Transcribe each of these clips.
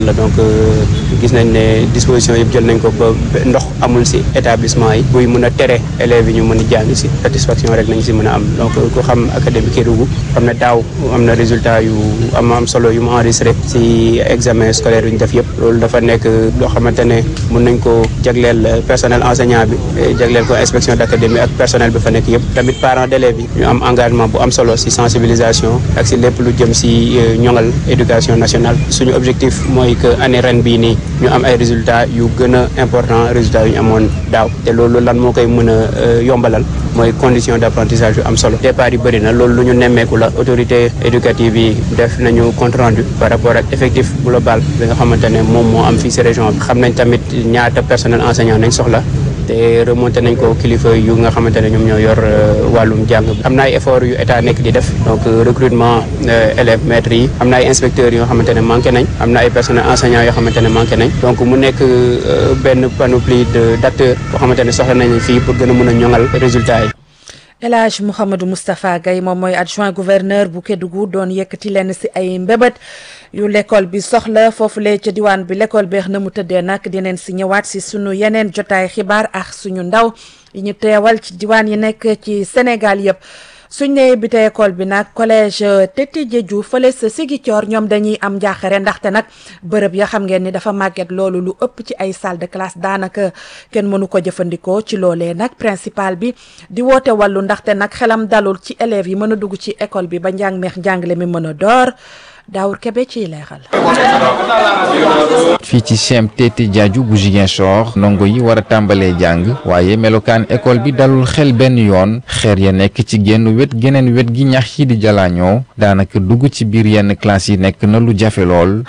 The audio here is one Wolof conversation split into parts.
la donc gis nañ ne disposition yëpp jël nañ ko ba ndox amul si établissement yi buy mën a tere élèves yi ñu mën a jàng si satisfaction rek nañ si mën a am donc ku xam académie Kédougou xam ne daaw am na résultat yu am am solo yu mu enregistré si examen scolaire yu ñu def yëpp loolu dafa nekk loo xamante ne mën nañ ko jagleel personnel enseignant bi jagleel ko inspection d' académie ak personnel bi fa nekk yëpp tamit parents d' élèves yi ñu am engagement bu am solo si sensibilisation ak si lépp lu jëm si ñoŋal éducation nationale suñu objectif mooy que année ren bii nii ñu am ay résultats yu gën a important résultats yu ñu amoon daaw te loolu lan moo koy mën a yombalal mooy condition d' apprentissage yu am solo départ yi bëri na loolu lu ñu nemmeeku la autorité éducative yi def nañu compte rendu par rapport ak effectif global bi nga xamante ne moom moo am fii si région bi xam nañ tamit ñaata personnel enseignant nañ soxla te remonté nañ ko kilifa yu nga xamante ne ñoom ñoo yor wàllum jàng am na ay effort yu état nekk di def donc recrutement élèves maîtres yi am na ay inspecteurs yoo xamante ne manqué nañ am na ay personnels enseignants yoo xamante ne manqué nañ donc mu nekk benn panoplie de d' acteurs boo xamante ne soxla nañ fii pour gën a mën a ñoŋal résultats yi. El Hadj Mouhamadou Moustapha Gaye moom mooy adjoint gouverneur bu Kédougou doon yëkkati leen si ay mbébét yu l'école bi soxla foofulee ca diwaan bi l'école beex na mu tëddee nag dineen si ñëwaat si sunu yeneen jotaay xibaar ak suñu ndaw yi ñu teewal ci diwaan yi nekk ci Sénégal yëpp suñ ne bi te école bi nag collège Tete Diedhiou fële sa Ziguinchor ñoom dañuy am njaaxare ndaxte nag bërëb ya xam ngeen ni dafa màgget loolu lu ëpp ci ay salle de classe daanaka kenn mënu ko jëfandikoo ci loolee nag principal bi di woote wàllu ndaxte nag xelam dalul ci élèves yi mën a dugg ci école bi ba njàng meex njàngale mi mën a door Daawur Kebe ciy leexal. fii ci CEM Tete Diedhiou bu Ziguinchor ndongo yi war a tàmbalee jàng waaye melokaan école bi dalul xel benn yoon xeer ya nekk ci genn wet geneen wet gi ñax yi di jalaañoo daanaka dugg ci biir yenn classe yi nekk na lu jafe lool.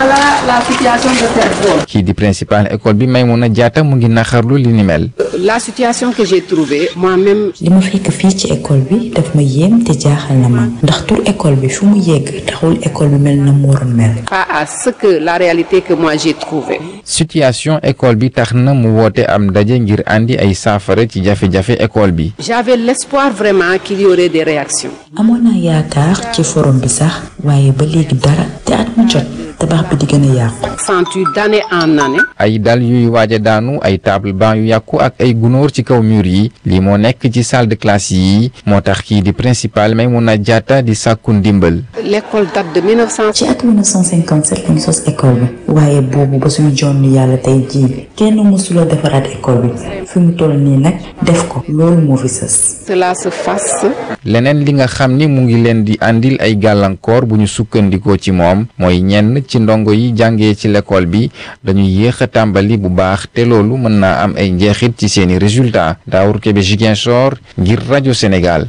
kii di principal école bi Maimouna Diatta mu ngi naxarlu li ni mel. la situation que j'ai trouvée moi-même. li ma fekk fii ci école bi daf ma yéem te jaaxal na ma ndax tur école bi fu mu yegg taxul école bi mel na mu waroon mel. pas à ce que la réalité que moi j'ai trouvée. situation école bi tax na mu woote am ndaje ngir andi ay saafara ci jafe-jafe école bi. j'avais l'espoir vraiment qu'il y aurait des réactions. amoon naa yaakaar ci forum bi sax waaye ba léegi dara te at mu jot tabax bi di gën a yàqu. sentu d'année en année. ay dal yuy waaj a daanu ay table banc yu yàqu ak ay gunóor ci kaw mur yi lii moo nekk ci salle de classe yi moo tax kii di principal Maimouna Diatta di sàkku ndimbal. l'école date de 1900. ci at 1957 lañ sos école bi waaye boobu ba suñu jonn yàlla tey jii kenn mësula defaraat école bi fi mu toll nii nag def ko loolu moo fi sës. cela se fasse. leneen li nga xam ni mu ngi leen di andil ay gàllankoor bu ñu sukkandikoo ci moom mooy ñenn ci ndongo yi jàngee ci l'école bi dañuy yéex a tàmbali bu baax te loolu mën naa am ay njeexit ci seeni résultats Daawur Kebe Ziguinchor ngir rajo Sénégal.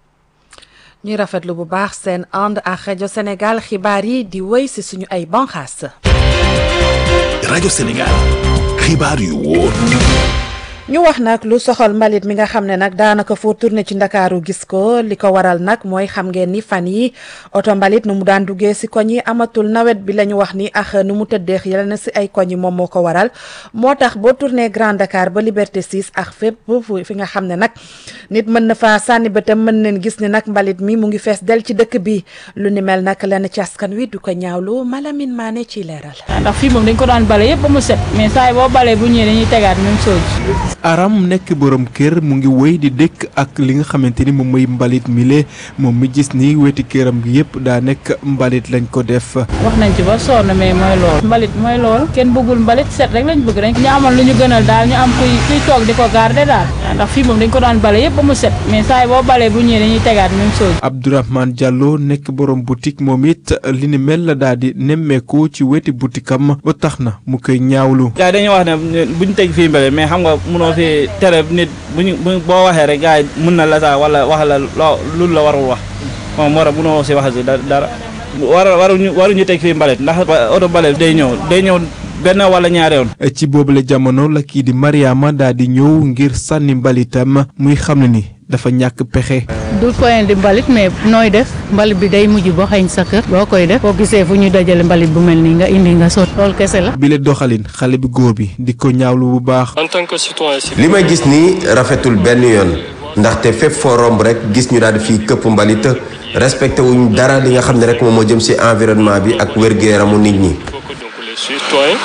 ñuy rafetlu bu baax seen ànd ak rajo Sénégal xibaar yi di wéy si suñu ay banxaas. rajo Sénégal xibaar yu wóor. ñu wax nag lu soxal mbalit mi nga xam ne nag daanaka foo tourné ci ndakaaru gis ko li ko waral nag mooy xam ngeen ni fan yi oto mbalit nu mu daan duggee si koñ yi amatul nawet bi la ñu wax ni ak nu mu tëddee yal na si ay koñ yi moom moo ko waral moo tax boo tourné Grand Dakar ba Liberté 6 ak fépp fi nga xam ne nag nit mën na fa sànni bëtam mën nañ gis ni nag mbalit mi mu ngi fees del ci dëkk bi lu ni mel nag lenn ci askan wi du ko ñaawlu Malamine Mané ciy leeral. ndax fii moom dañ ko daan bale yëpp ba mu set mais saa yi boo balee bu ñëwee dañuy tegaat même chose. aram nekk borom kër mu ngi woy di dëkk ak li nga xamante ni moom mooy mbalit mile moom mi gis ni weti këram gi yëpp daa nekk mbalit lañ ko def. wax nañ ci ba sonn mais mooy lool mbalit mooy lool kenn bëggul mbalit set rek lañ bëgg rek ñu amoon lu ñu gënal daal ñu am kuy kuy toog di ko garder daal ndax fii moom dañ ko daan bale yëpp ba mu set mais saa yi boo balee bu ñëwee dañuy tegaat même chose. Abdourahmane Diallo nekk borom boutique moom it li ni mel la daal di nemmeeku ci weti boutique am ba tax na mu koy ñaawlu. gars dañuy wax ne buñ teg fii mbele mais xam nga munoo fi tere nit buñu boo waxee rek gars yi mun na la saa wala wax la loo lu la warul wax moom moo tax munoo si wax si dara war waruñu waruñu teg fii mbalit ndax oto mbalit day ñëw day ñëw benn wala ñaari yoon. ci boobule jamono la kii di Mariama daal di ñëw ngir sànni mbalitam muy xam ne ni dafa ñàkk pexe. du point di mbalit mais nooy def mbalit bi day mujj boo xañ sa kër boo koy def boo gisee fu ñu dajale mbalit bu mel nii nga indi nga sot loolu kese la. bile doxalin xale bi góor bi di ko ñaawlu bu baax. en tant que citoyen li may gis nii rafetul benn yoon ndaxte fépp foo romb rek gis ñu daal di fii këpp mbalit respecté wuñ dara li nga xam ne rek moom moo jëm ci environnement bi ak wér-gu-yaramu nit ñi. citoyens